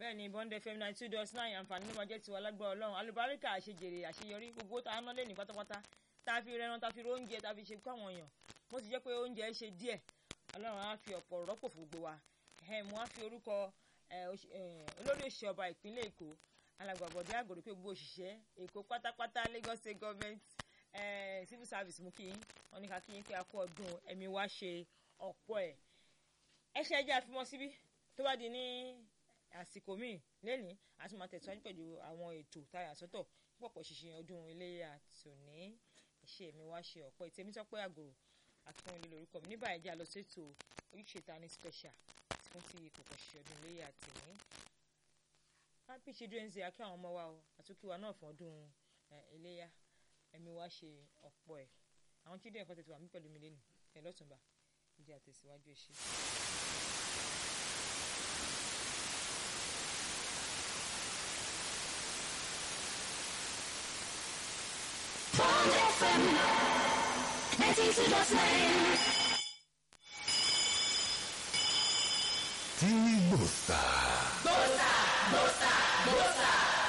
bẹ́ẹ̀ ni bond fm nine two dot nine àǹfààní ló máa jẹ́ tiwa lágbára ọlọ́run alùbáríkà àṣejèrè àṣeyọrí gbogbo tá a ná lé ní pátápátá tá a fi rẹran tá a fi ro oúnjẹ tá a fi ṣe kó àwọn èèyàn mo sì jẹ́ pé oúnjẹ ṣe díẹ̀ ọlọ́run á fi ọ̀pọ̀ rọ́pò fún gbogbo wa mo á fi orúkọ olórí òṣìṣẹ́ ọba ìpínlẹ̀ èkó alàgbàbọ̀dé àgòrò pé gbogbo òṣìṣẹ́ èkó pátápátá lagos state government civil service mú kí yín wọn ní ká kí yín pé a kú ọdún ẹ̀mí wá ṣe ọ̀pọ̀ ẹ̀ ẹ ṣe ẹjẹ́ àfimọ́ síbí tó bá di ní àsìkò míì lẹ́nìí a tún máa tẹ̀síwájú pẹ̀lú àwọn ètò táyà sọ́tọ̀ pọ̀pọ̀ ṣìṣe ọdún iléyà tòní ẹ̀ṣẹ̀ mi wá ṣe ọ̀pọ̀ ìtẹ̀mí tọ́pẹ́ àgòrò akínyẹlẹ lórúkọ mi níbà ẹ̀jẹ̀ lọ sétò ojúṣe ta ní special tí wọ́n fi pọ̀pọ̀ ṣìṣe ọdún iléyà tòní. happy children's day akí àwọn ọmọ wa o àtúkí wa náà fún ọdún iléyà ẹ̀mí wá ṣe ọ̀pọ̀ ẹ̀ àwọn children kan tètè wà mí pẹ̀lú mi lẹ́nu ẹ̀ lọ́tùnba ìdí àtẹ̀síwájú ẹ̀ ṣe. Bond FM 92.9. Tini Bosta. Bosa, bosa, bosa.